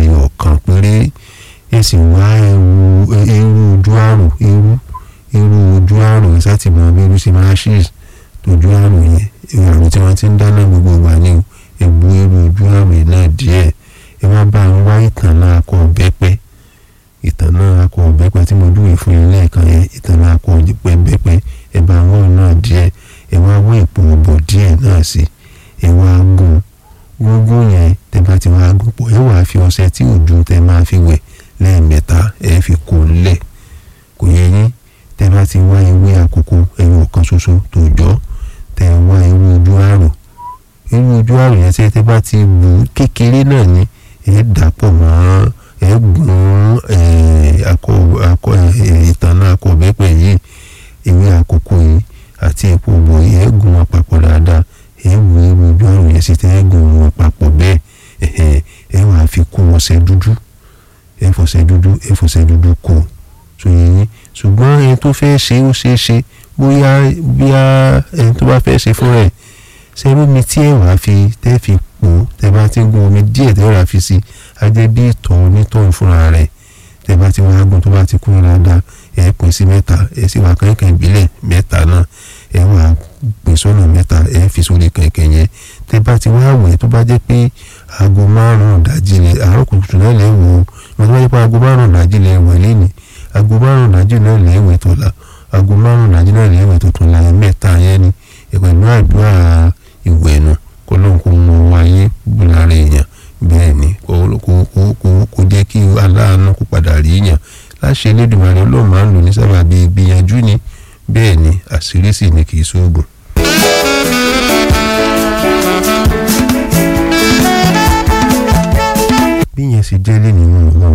ẹyọ kan péré ẹ sì wá ewu ewu ojú àrùn ewu ewu ojú àrùn ẹ sáti mọ bí irú sí máa ṣì tójú àrùn yẹn ewu àrùn tí wọ́n ti ń dáná gbogbo ìgbà ní ewu ewu ojú àrùn yẹn náà díẹ̀ ẹ wá bá ń wá ìtàn náà akọ ọ̀bẹ́pẹ́ ìtàn náà akọ ọ̀bẹ́pẹ́ tí mo dúwe fún yín lẹ́ẹ̀kan yẹn ìtàn náà akọ ọ̀bẹ́pẹ́ ẹ bá ń wọ́n náà díẹ̀ ẹ wá wọ́n ìpò ọ̀bọ̀ díẹ̀ náà sí ẹ wá gún gúngún yẹn tẹ bá ti wá gún pọ̀ ẹ wàá fi ọṣẹ tí òjò tẹ máa fi wẹ̀ lẹ́ẹ̀mẹ́ta ẹ fi kó lẹ̀ kò yẹ yín tẹ bá ti wá ewé àkókò ẹyọ kan ṣoṣo tó jọ tẹ wá ewé ojú àrùn ewé ojú àrùn yẹn tẹ tẹ bá ti bù kékeré náà ni ẹ dàpọ̀ mọ́ ẹ gún akọ akọ ìtànà akọ ọ̀bẹ́pẹ yìí ewé àkókò yìí àti epo òbò yìí ẹ gún wọn papọ̀ dáadáa ẹ wù ewé ojú àrùn yẹn sí tẹ ẹ gún wọn papọ̀ bẹ́ẹ̀ ẹ wàá fi kún ọṣẹ dúdú ẹ fọṣẹ dúdú ẹ fọṣẹ dúdú kù sòyìn ṣùgbọ́n ẹni tó fẹ́ ṣe ó ṣeé ṣe bóyá bíá ẹni tó bá fẹ́ ṣe fún rẹ̀ ṣẹ́rú mi tí ẹ wàá fi tẹ́ fi pò tẹ́ bá ti gun omi díẹ̀ tẹ́ wàá fi sí á jẹ́ bí ìtọ̀ onítọ̀hún fúnra rẹ̀ tẹ́ bá ti wá gun tó bá ti kún dáadáa ẹ pín sí mẹ́ta ẹ sì wá kẹ̀kẹ́ ìbílẹ̀ mẹ́ta náà ẹ wàá pín sọ́nà mẹ́ta ẹ fi sórí kẹ̀kẹ́ yẹn tẹ́ bá ti wá wẹ̀ tó bá jẹ́ pé aago márùn-ún dájí lẹ àárọ̀ kùtùkùtù náà lẹ́ wò ó wọ́n tó bá jẹ́ pé aago márùn-ún dájí lẹ wẹ̀ lẹ́nìí aago márùn-ún dájí náà lẹ́ wẹ̀ tó la aago márùn-ún dájí náà lẹ́ wẹ̀ tó tún la mẹ́ta yẹn ni pẹ̀lú àdúrà ìwẹ̀nu kó lóun kó mọ wáyé lára èèyàn bẹ́ẹ̀ ni kó jẹ́ kí aláàánú kó padà rí yàn láṣẹ Elédùmarè Ọlọ́run máa ń lò ní sábàbí gbìyànjú ni bẹ́ẹ̀ ni àṣírí sì ni kì í sóògùn. bí yẹn ṣe jẹ́ lé nínú ọlọ́run